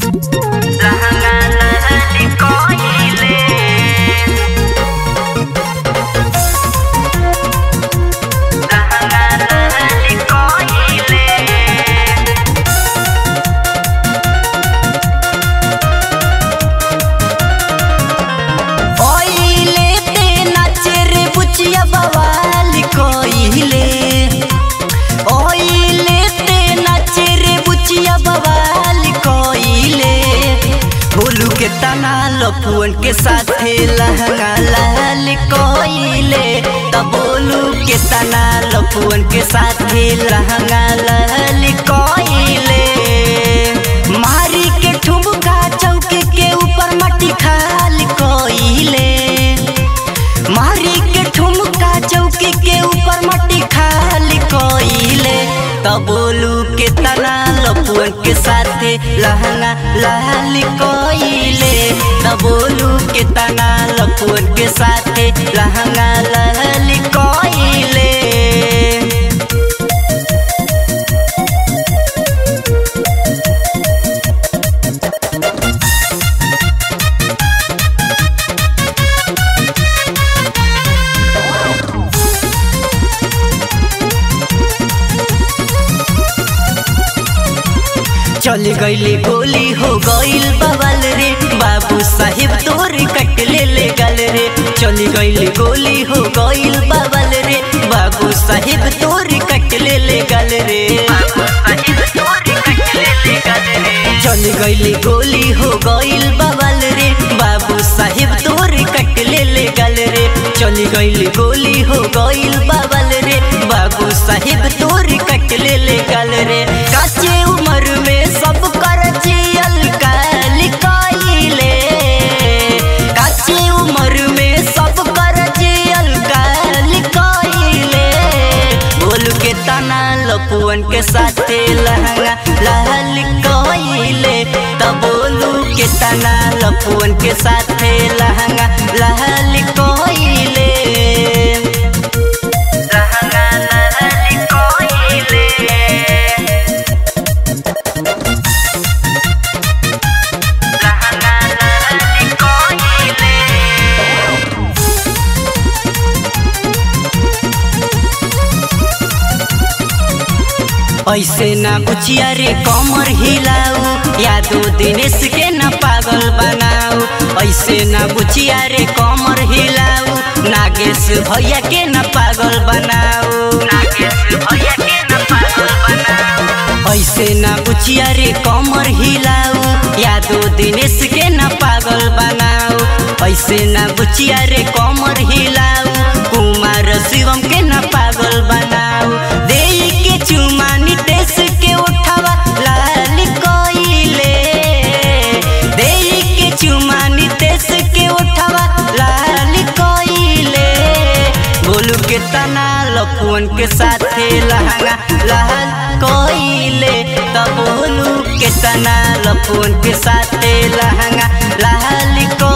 लहंगा लहली कोइले लहंगा लहली कोइले ओइले ते नाचे रे बुचिया बवाल कोइले ओइले ते नाचे रे बुचिया बवाल कोइले बोलू के तना लफुअन के साथे लहंगा लाल कोइले तब बोलू के तना लफुअन के साथे लहंगा लाल कोइले मारी के ठुमका चौके के ऊपर मट्टी खाल कोइले मारी के ठुमका चौकी के ऊपर मट्टी खाल कोइले तब बोलू के तना लपुअन के साथे लहंगा लाल कोइले तब बोलू के तना लपुअन के साथे लहंगा लाल कोइले चल गईले गोली हो गईल बवाल रे बाबू साहिब तोर कट ले ले गल रे चल गईले गोली हो गईल बवाल रे बाबू साहिब तोर कट ले ले गल रे साहिब तोरी कटले ले गल रे चल गईले गोली हो गईल बवाल रे बाबू साहिब तोर कट ले ले गल रे चल गईले गोली हो गईल बवाल रे बाबू साहिब तोर कट ले ले गल रे काचे उम्र में सब कर जियल काल काइले काचे उम्र में सब कर जियल काल काइले बोल के तना लपुअन के साथे लहंगा लाल कोइले तब बोलू के तना लपुअन के साथे लहंगा लाल कोइले लहंगा लहली कोइले लहंगा लहली कोइले ऐसे ना बुचिया रे कमर हिलाऊ यादो दिनेश के ना पागल बनाऊ ऐसे ना बुचिया रे कमर हिलाऊ नागेश भैया के ना पागल बनाऊ नागेश भैया के न पागल बनाओ ऐसे ना बुचिया रे कमर हिलाऊ यादो दिनेश के ना पागल बनाऊ ऐसे ना बुचिया रे कमर हिलाऊ कुमार शिवम के ना पागल बनाऊ दे के चुमा नितेश के उठावा लाल कोइले दे के चुमा नितेश के उठावा लाल कोइले बोलू के तना लफुअन के साथे लहंगा लाल कोइले तब बोलू के तना लफुअन के साथे लहंगा लाल को